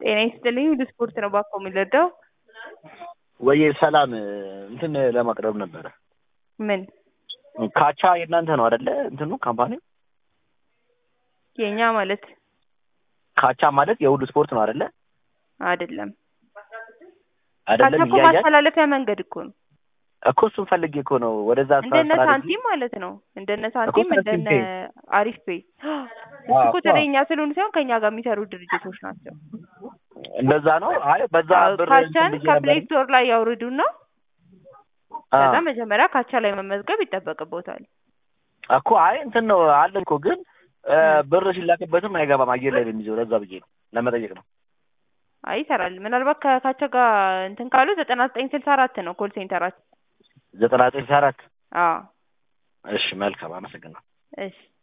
ጤና ይስጥልኝ ወደ ስፖርት ነው ባኮ የሚለዳው ወይ ሰላም እንትን ለማቅረብ ነበረ። ምን ካቻ የእናንተ ነው አይደለ? እንትኑ ካምፓኒ የኛ ማለት ካቻ ማለት የሁሉ ስፖርት ነው አይደለ? አይደለም። አይደለም ካቻ እኮ እያያች ማስተላለፊያ መንገድ እኮ ነው። እኮ እሱን ፈልጌ እኮ ነው ወደዛ እንደነ ስላደረግኝ- ሳንቲም ማለት ነው። እንደነ ሳንቲም ሳንቲም እንደነ ፔይ። አሪፍ ፔይ እሱ አዎ፣ እኮ እኮ። ተለኛ ስለሆኑ ሳይሆን ከኛ ጋር የሚሰሩ ድርጅቶች ናቸው። እንደዛ ነው። አይ በዛ ብር ካቻን እንትን ብዬ ከፕሌይ ነበር። ስቶር ላይ ያውርዱና አ፣ ከዛ መጀመሪያ ካቻ ላይ መመዝገብ ይጠበቅቦታል። እኮ አይ እንትን ነው አለ እኮ ግን እ፣ ብር ሲላክበትም አይገባም አየር ላይ ነው የሚይዘው። ለዛ ብዬ ነው ለመጠየቅ ነው። አይ ይሰራል። ምናልባት ከካቻ ጋር እንትን ካሉ ዘጠና ዘጠኝ ስልሳ አራት ነው ኮል ሴንተራችን። ዘጠና ዘጠኝ አራት አዎ እሺ መልካም አመሰግናለሁ። እሺ